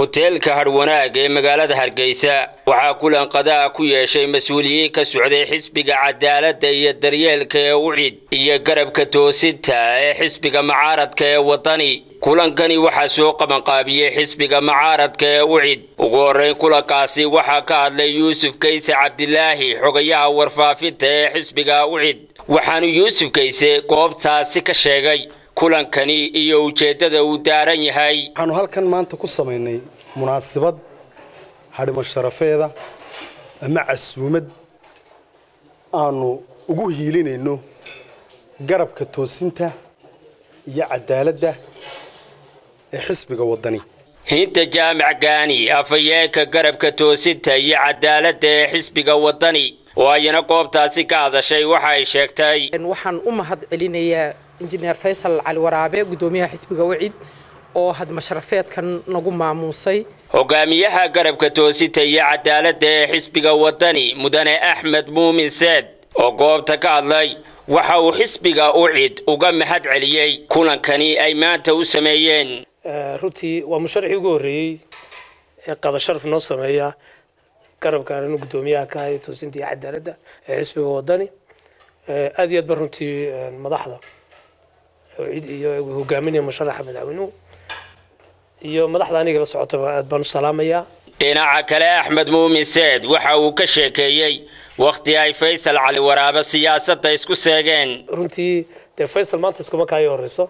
hoteelka hadhwanaag ee magaalada hargeysa waxaa kulan qadaa ku yeeshay mas-uuliyiin ka socday xisbiga cadaaladda iyo daryeelka ee ucid iyo garabka toosinta ee xisbiga macaaradka ee wadani kulankani waxaa soo qabanqaabiyey xisbiga macaaradka ee ucid ugu horrayn kulankaasi waxaa ka hadlay yuusuf kayse cabdilaahi xogayaha warfaafinta ee xisbiga ucid waxaanu yuusuf kayse goobtaasi ka sheegay kulankani iyo ujeeddada uu daaran yahay waxaanu halkan maanta ku samaynay munaasabad hadhimo sharafeeda ama casuumad aanu ugu hiilinayno garabka toosinta iyo cadaaladda ee xisbiga waddani hinta jaamac gaani afhayeenka garabka toosinta iyo cadaaladda ee xisbiga waddani oo ayana goobtaasi ka hadashay waxa ay sheegtay waxaan u mahad celinayaa injineer faysal cali waraabe guddoomiyaha xisbiga wacid oo hadmasharafeedkan nagu maamuusay hogaamiyaha garabka toosinta iyo cadaaladda ee xisbiga waddani mudane axmed muumin seed oo goobta ka hadlay waxa uu xisbiga ucid uga mahad celiyey kulankani ay maanta u sameeyeen runtii waa musharxii ugu horreeyey ee qadasharaf noo sameeya garabkan inu guddoomiyaha ka haya toosinta iyo cadaaladda ee xisbiga waddani aad iyo aad ba runtii madaxda cid iyo hogaaminaya musharaxa madaxweynuhu iyo madaxda aniga la socotaba aad baan u salaamayaa dhinaca kale axmed muumin seed waxa uu ka sheekeeyey wakhti ay faysal cali waraabe siyaasadda isku seegeen runtii dee faysal maanta iskuma kaayo horeyso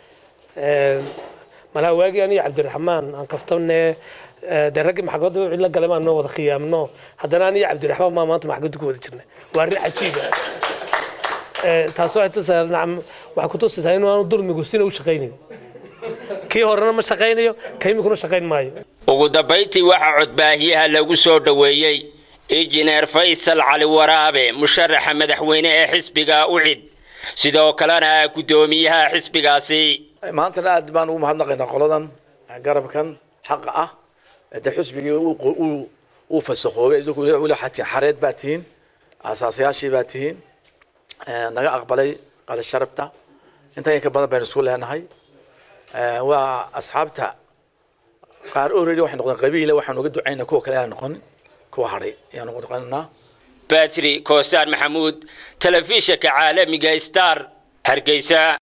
malaha waagii aniga cabdiraxmaan aan kaftanne dee raggii maxkamadda cid la galay maanoo wada khiyaamno haddana aniga cabdiraxmaan maa maanta maxkamadda ku wada jirna waa arrin cajiiba taas waxay tusaa nacam waxay ku tusaysaa inuu aanu dulmigu sina u shaqaynayn kii horena ma shaqaynayo ka imikuna shaqayn maayo ugu dambayntii waxaa codbaahiyaha lagu soo dhoweeyey injineer faysal cali waraabe musharaxa madaxweyne ee xisbiga ucid sidoo kalena guddoomiyaha xisbigaasi maantana aad baan ugu mahadnaqaynaa qoladan garabkan xaqa ah de xisbigii uu fasakoobay weli xareed baa tihiin asaasayaashii baa tihiin naga aqbalay qada sharafta intan in ka badan baynu isku leenahay waa asxaabta qaar already waxay noqdeen qabiile waxaan uga ducaynaa kuwa kale aan noqonin kuwa hadhay ayaan uga noqonanaa batri koosaan maxamuud telefishinka caalamiga star hargeysa